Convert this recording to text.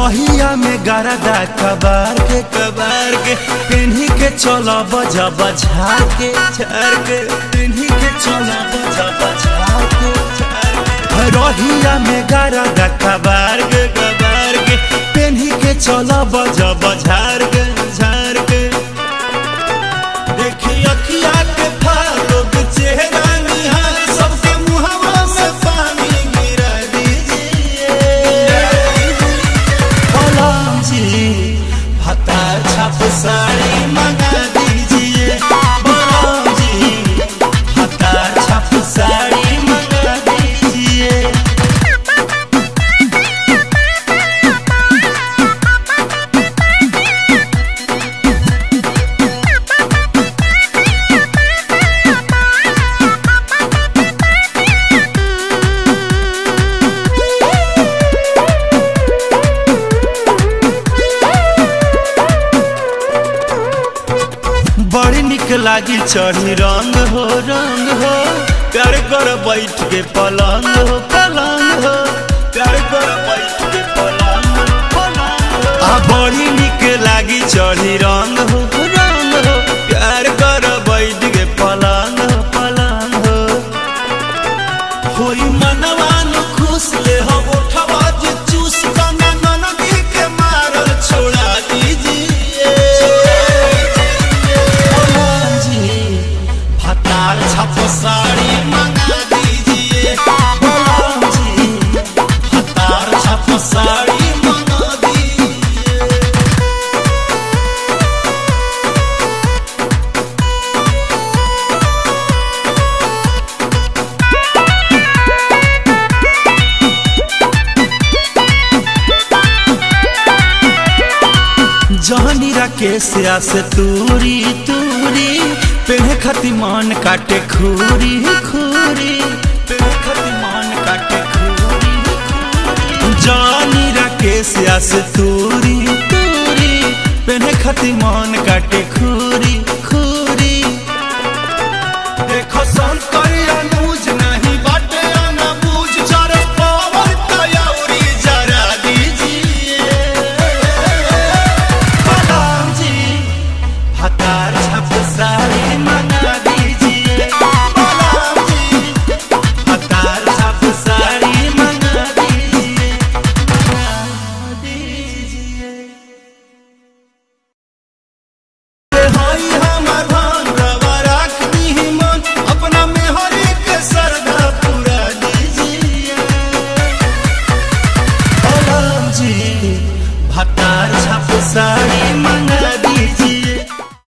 रहिया में गरदा कबार के कबार के पेन्ही के चल बजा बझार के झार के पेन्ही के चल बजा बझार के झार के रहिया में गरदा कबार के कबार के पेन्ही के चल बजा बझार के झार के देखी अखिया के फालो के चेहरा निहार सबके मुहवा में पानी गिरा दीजिए गुलाम जी हता छाप साड़ी मंगा दीजिए गुलाम जी हता छाप साड़ी मंगा दीजिए बड़ी निक लागी चढ़ी रंग हो रंग हो प्यार कर बैठ के पलंग हो पलंग हो प्यार कर बैठ के पलंग हो पलंग हो आ बड़ी निक लागी चढ़ी रंग हो रंग हो प्यार कर बैठ के पलंग हो पलंग हो होई मनवान खुश ले हो उठवा जे चूस कना ननदी के मारल छोड़ा दीजिए फतार छप साड़ी मंगा दीजिए गुलाम जी फतार छप साड़ी मंगा दीजिए जहनी राकेश से तूरी तूरी पेड़ खती मान काटे खूरी खूरी पेड़ खती मान काटे खूरी खूरी जानी राकेश से तूरी तूरी पेड़ खती मान काटे खूरी खूरी देखो संत